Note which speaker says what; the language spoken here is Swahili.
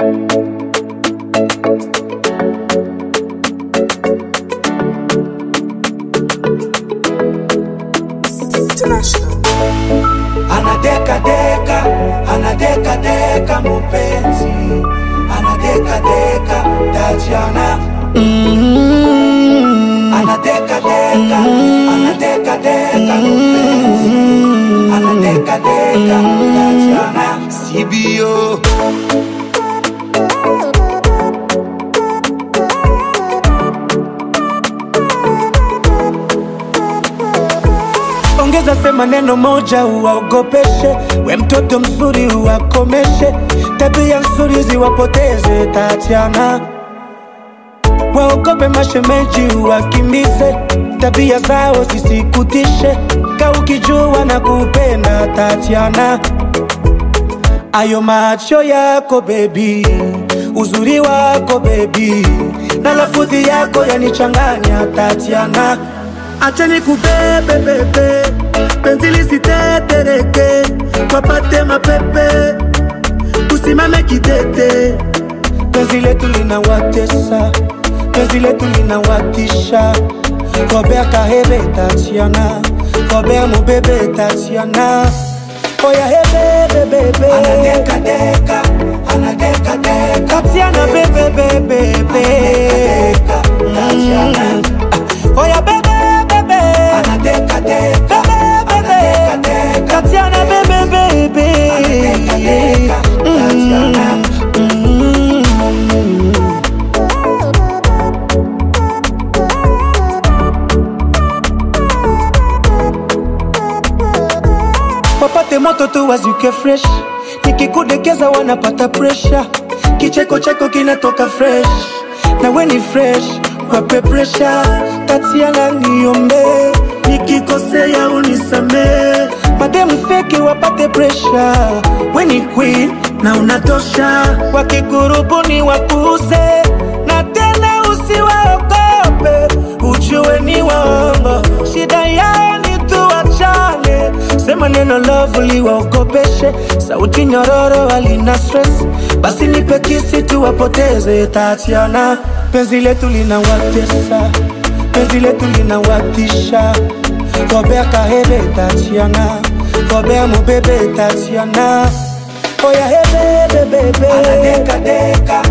Speaker 1: Anadeka deka, anadeka deka mupenzi, anadeka deka Tatiana. Anadeka deka, anadeka deka mupenzi, anadeka deka Tatiana. CBO. Ongeza sema neno moja uwaogopeshe, we mtoto mzuri uwakomeshe, tabia nzuri ziwapoteze Tatiana. Waogope mashemeji uwakimbize, tabia zao zisikutishe, ka ukijua na kupenda Tatiana. Ayo macho yako bebi, uzuri wako bebi, na lafudhi yako yanichanganya Tatiana. Acha nikubebe bebe, penzi lisitetereke, wapate mapepe, usimame kidete. Penzi letu linawatesa, penzi letu linawatisha. Kobea kahebe Tatiana, kobea mubebe Tatiana. Oya hebe bebe, anadeka deka, anadeka deka. Tatiana bebe bebe bebe, Tatiana. Oya bebe bebe, anadeka deka, anadeka deka. Tatiana bebe bebe, anadeka deka, Tatiana. Mm. wapate moto tu wazuke fresh, nikikudekeza wanapata pressure, kicheko chako kinatoka fresh, na we ni fresh, wape pressure, Tatiana niombe, nikikosea unisamee, mademu feki wapate pressure, we ni queen na unatosha, wakikurubuni wapuze, na tena usiwaogope, ujue ni waongo, shida yao ni tuachane, sema neno lovely waogopeshe, sauti nyororo walina stress, basi nipe kisi tuwapoteze Tatiana, penzi letu linawatesa, penzi letu linawatisha, kobea kahebe Tatiana, kobea mubebe Tatiana, oya hebe bebe, anadeka deka,